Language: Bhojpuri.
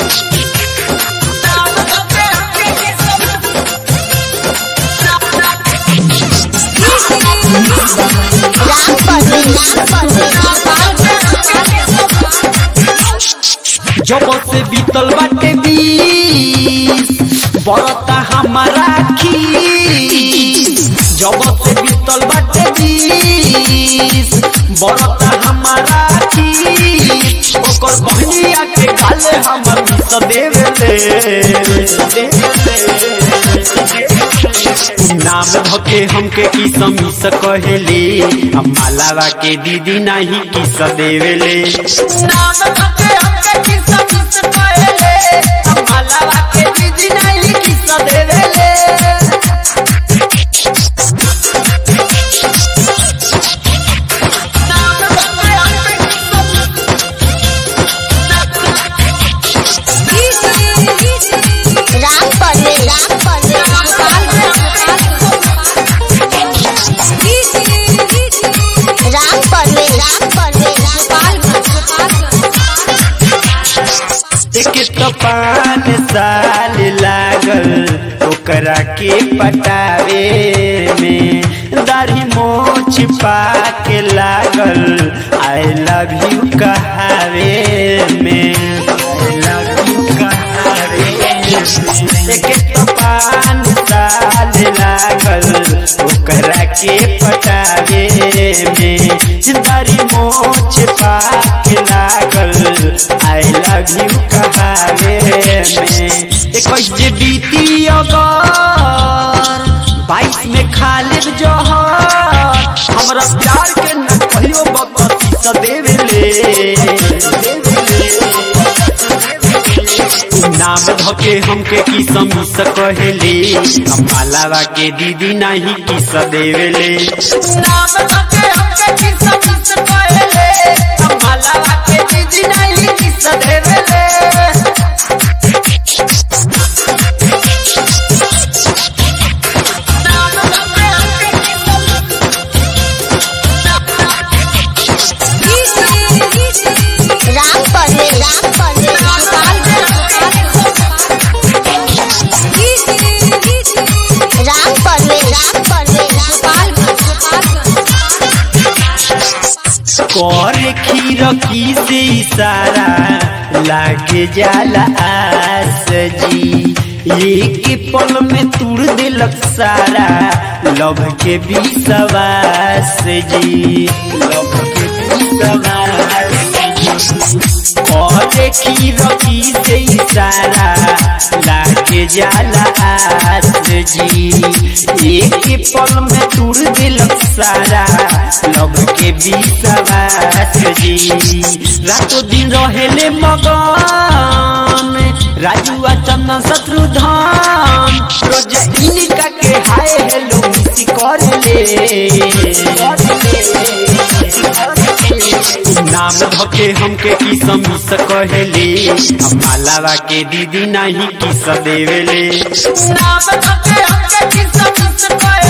जब से बीतल बाटे बीस बरता हमारा खीस जब से बीतल बाटे बीस बरता हमारा खीस ओकर बहनिया के गाले हमर मिस देवेले नाम धके हमके किस मिस कहेले हम मालावा के दीदी नहीं किस देवेले नाम धके हमके किस मिस कहेले हम मालावा के दीदी नहीं किस देवेले राम परवे राम परवे राम परवे राम परवे एक तो पान साल लागल ओकरा के पटावे में दाढ़ी मोछ पाके लागल आई लव यू कहावे में आई लव यू कहावे में एक तो पान साल लागल ओकरा के पटावे में दाढ़ी मोछ पाके लागल आई लव यू कहावे में इक्कीस जे बीती अगर बाईस में खालिद जहर हमरा प्यार के न कहियो बकती स देवेले नाम धके हमके की समीस कहेले हम मालावा के दीदी नहीं किस देवेले नाम धके हमके की समीस कहेले हम मालावा के दीदी नहीं किस देवेले राम परवे राम परवे राम परवे राम परवे कर खीर की से इशारा लागे जाला आस जी एक पल में तुड़ दिलक सारा लव के विश्वास जी लव के विश्वास और खीर की से इशारा लागे जाला आस जी एक पल में तुड़ दिलक सारा लव के विश्वास जी रातों दिन रहेले मगन राजू आ चंदन शत्रुधन रोज इनका के हाय हेलो मिसी करले नाम धके हमके की समीस कहेले हम मालावा के दीदी नहीं किस देवेले नाम धके हमके की समीस कहेले